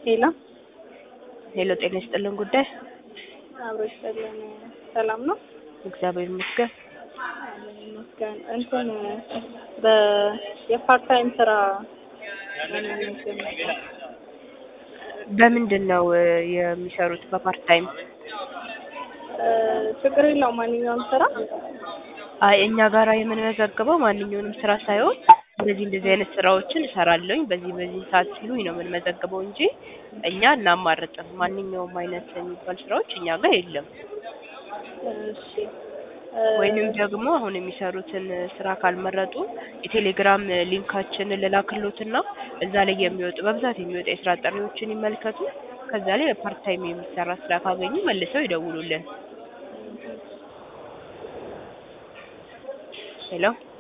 ሄሎ ሄሎ ጤና ይስጥልን ጉዳይ አብሮ ይስጥልን። ሰላም ነው? እግዚአብሔር ይመስገን። አለን ይመስገን። እንትን በ የፓርት ታይም ስራ ለመመዝገብ ነበር። በምንድን ነው እ የሚሰሩት በፓርት ታይም? እ ችግር የለውም ማንኛውም ስራ አይ እኛ ጋራ የምንመዘግበው ማንኛውንም ስራ ሳይሆን እንደዚህ እንደዚህ አይነት ስራዎችን እሰራለሁኝ በዚህ በዚህ ሰዓት ሲሉኝ ነው የምንመዘግበው እንጂ እኛ እናማርጥም። ማንኛውም አይነት የሚባል ስራዎች እኛ ጋር የለም። እሺ እ ወይንም ደግሞ አሁን የሚሰሩትን ስራ ካልመረጡ የቴሌግራም ሊንካችንን ልላክሎትና እዛ ላይ የሚወጡ በብዛት የሚወጡ የስራ ጥሪዎችን ይመልከቱ። ከዛ ላይ በፓርት ታይም የሚሰራ ስራ ካገኙ መልሰው ይደውሉልን። ሄሎ